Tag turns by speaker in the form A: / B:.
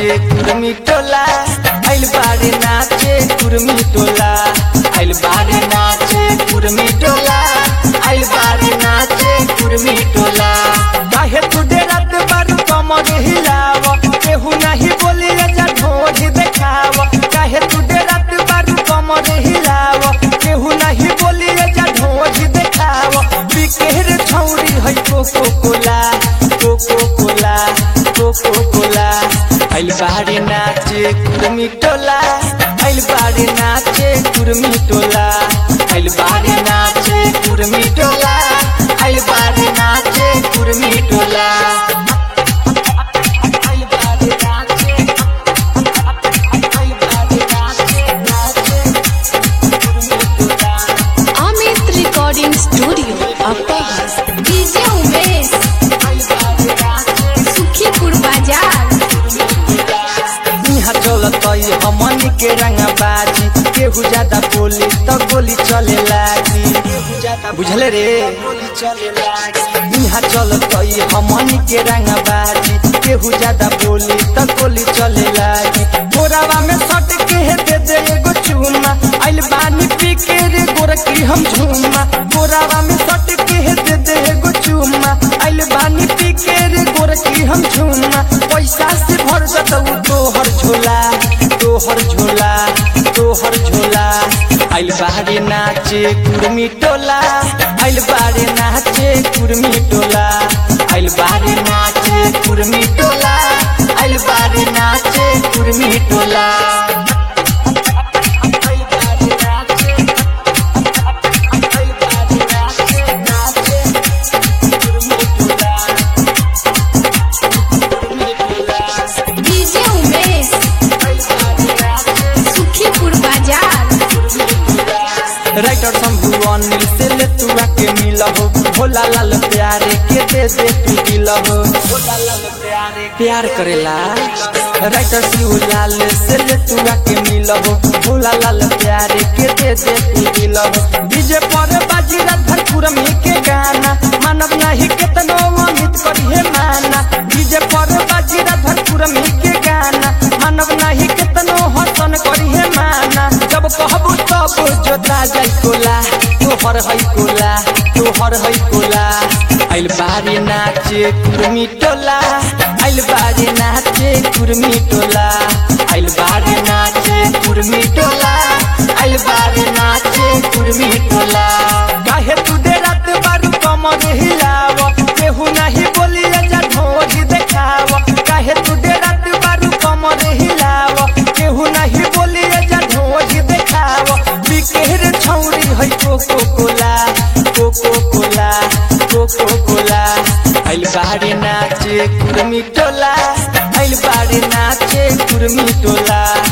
A: कुर्मी टोला आइल बारे नाचे कुर्मी टोला आइल बारे नाचे कुर्मी टोला आइल बारे नाचे कुर्मी टोला काहे तू डेरात बारू कमर हिलाव केहू नाही बोली जा ढोढ़ देखाव काहे तू डेरात बारू कमर हिलाव केहू नाही बोली जा ढोढ़ देखाव बिकेर छौरी है Coca Cola Coca Cola Coca Cola आइल बारे नाचे कुर्मी टोला आइल बारे नाचे कुर्मी टोला आइल बारे नाचे कुर्मी टोला आइल बारे नाचे कुर्मी टोला आइल बारे नाचे आइल बारे नाचे नाचे कुर्मी टोला
B: Amit recording studio upper DJ Umesh Sukhipur बाजार
A: इहाँ चलत हमन के रंगा बाजी केहू ज्यादा बोली तो गोली चले लागी बुझले रे इहाँ चलत हमन के रंगा बाजी केहू ज्यादा बोली तो गोली चले लागी बोरावा में सट के दे दे एगो चूमा आइल बानी पी के रे गोरकी हम झूमा बोरावा में सट के दे दे एगो चूमा आइल बानी पी के रे गोरकी हम झूमा पैसा से भर जतऊ तोहर झोला तोहर झोला तोहर झोला आइल बारे नाचे कुर्मी टोला आइल बारे नाचे कुर्मी टोला आइल बारे नाचे कुर्मी टोला आइल बारे नाचे कुर्मी टोला आइल बारे नाचे आइल बारे नाचे नाचे कुर्मी टोला कुर्मी टोला
B: डीजे उमेश सुखीपुर बाजार
A: राइटर शंभु अनिल से ले तू आके मिल हो भोला लाल प्यारे के दे दे तू दिल हो भोला लाल प्यारे प्यार करेला राइटर शिव लाल से ले तू आके मिल हो भोला लाल प्यारे के दे दे तू दिल हो डीजे पर बाजी रात भर कुरमी के गाना मानव नहीं केतनो अमित करिए माना डीजे पर बाजी रात भर कुरमी के गाना मानव नहीं केतनो हसन करिए माना जब कहबू तब जोता जाई कोला तोहर है कोला तोहर है कोला आइल बारी नाचे कुर्मी टोला आइल बारी नाचे कुर्मी टोला आइल बारी नाचे कुर्मी टोला आइल बारी नाचे कुर्मी टोला काहे तू डेरात बारू कमर हिलाव केहू नाही बोली जा ढोढ़ देखाव काहे तू डेरात बारू कमर हिलाव केहू नाही बोली जा ढोढ़ देखाव बिकेर छौरी है Coca Cola Coca Cola Coca Cola आइल बारे नाचे कुर्मी टोला आइल बारे नाचे कुर्मी टोला